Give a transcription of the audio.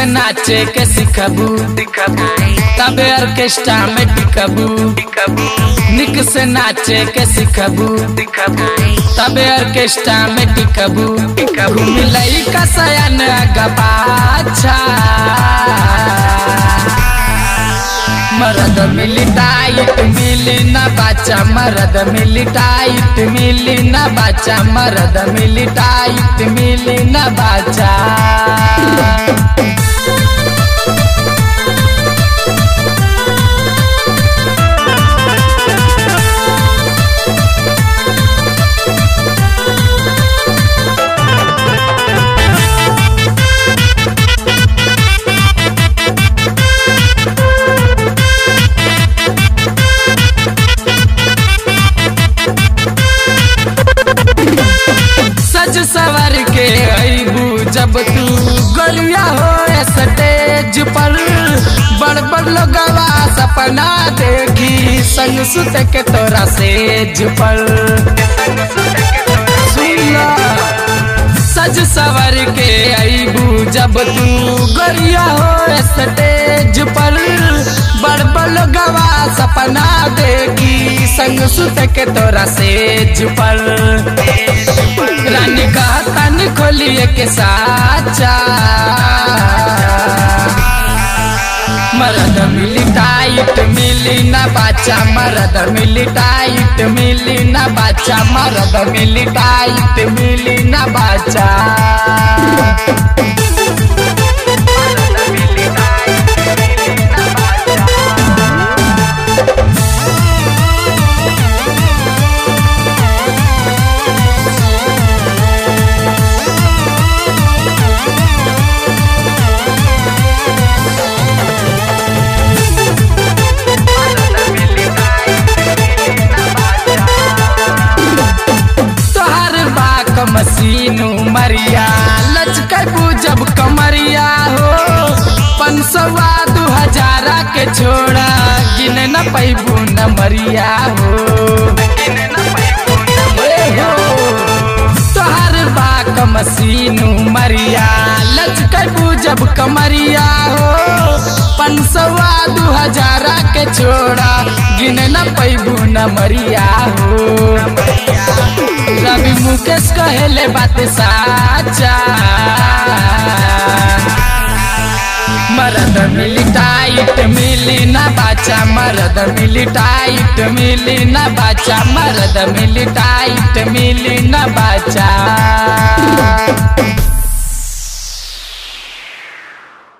से नाचे के सिखबू तबे ऑर्केस्ट्रा में टिकबू निक से नाचे के सिखबू तबे ऑर्केस्ट्रा में टिकबू मिलई का सयन गपाछा मरद मिली टाइट मिली ना बाचा मरद मिली टाइट मिली ना बाचा मरद मिली टाइट मिली ना बाचा सज सवर के अबू जब तू गलिया हो स्टेज पर बड़ बड़ लोगवा सपना देखी संग सुत के तोरा सेज पर सुनला सज सवर के अबू जब तू गलिया हो स्टेज पर बड़ बड़ लोगवा सपना देखी संग सुत के तोरा सेज पर रानी का तन खोलिए के साचा मरद मिली टाइट मिली ना बाचा मरद मिली टाइट मिली ना बाचा मरद मिली टाइट मिली ना बाचा तोहर बाक मसीनू मरिया लचकर जब कमरिया हो पंसवा दू हजारा के छोड़ा गिन न पैबू न मरिया हो ए हो तोहर बाक मसीनू मरिया लचकर जब कमरिया हो पंसवा दू हजारा के छोड़ा गिन न पैबू न मरिया हो रवि मुकेश कहेले बात साचा मरद मिली टाइट मिली ना बाचा मरद मिली टाइट मिली ना बाचा मरद मिली टाइट मिली ना बाचा